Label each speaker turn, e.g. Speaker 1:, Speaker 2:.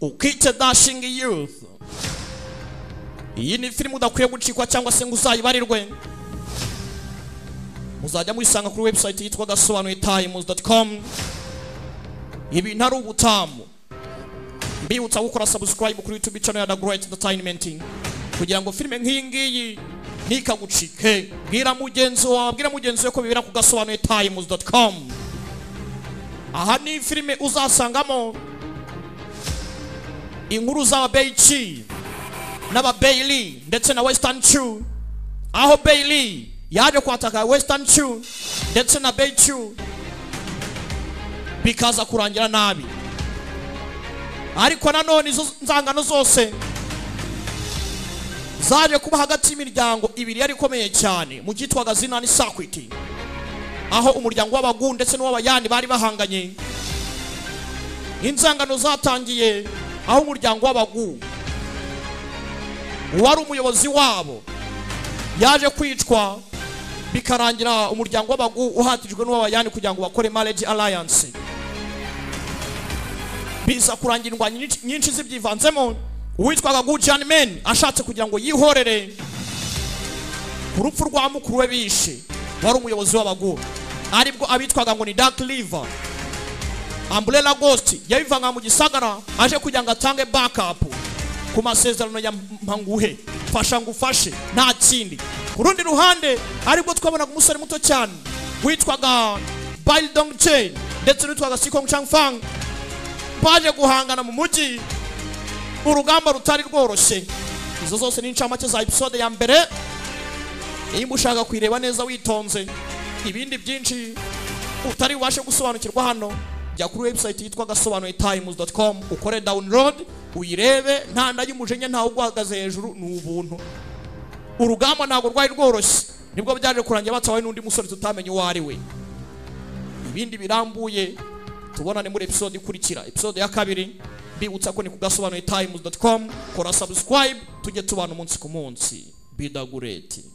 Speaker 1: ukice dashinga youth iyi ni filime udakwiye gucikwa cyangwa se ngo uzayibarirwe muzajya muyisanga kuri website yitwa gasobanuye times ibintu ari ubutamu mbibutsa gukora subscribe kuri youtube channel ya The Great Entertainment kugira ngo filime nk'iyi ngiyi ntikagucike bwira mugenzi wawe bwira mugenzi we ko bibera ku gasobanuye times aha ni filime uzasangamo inkuru z'ababeici n'ababeili ndetse na western chew aho beili yaje kwataka western chew ndetse na beichew bikaza kurangira nabi ariko nanone izo nzangano zose zaje kuba hagati y'imiryango ibiri yari ikomeye cyane mu cyitwaga zina ni sakwiti aho umuryango w'abagu ndetse n'uw'abayani bari bahanganye inzangano zatangiye aho umuryango w'abagu uwari umuyobozi wabo yaje kwicwa bikarangira umuryango w'abagu uhatijwe n'uw'abayani kugira ngo bakore marriage alliance biza kurangira indwanyi nyinshi- nyinshi zibyivanzemo uwitwaga gujani meni ashatse kugira ngo yihorere ku rupfu rwa mukuru we bishe wari umuyobozi w'abagu aribwo abitwaga ngo ni dark liver umbrella ghost yabivanga mu gisagara aje kugira ngo atange backup ku masezerano ya mpanguhe fasha ngufashe nta kindi ku rundi ruhande aribwo twabonaga umusore muto cyane witwaga Bail Dong Chen ndetse n'uwitwaga Sikong Changfang baje guhangana mu mujyi urugamba rutari rworoshye izo zose ni incamake za episode ya mbere niba ushaka kuyireba neza witonze ibindi byinshi utari bubashe gusobanukirwa hano jya kuri website yitwa gasobanuye times.com ukore download uyirebe nta nda y'umujinya ntawe uguhagaze hejuru ni ubuntu urugamba ntabwo rwari rworoshye nibwo byaje kurangira batawaye n'undi musore tutamenye uwo ari we ibindi birambuye tubonane muri episode ikurikira episode ya kabiri mbibutsa ko ni kugasobanuye times.com kora subscribe tujye tubana umunsi ku munsi bidagureti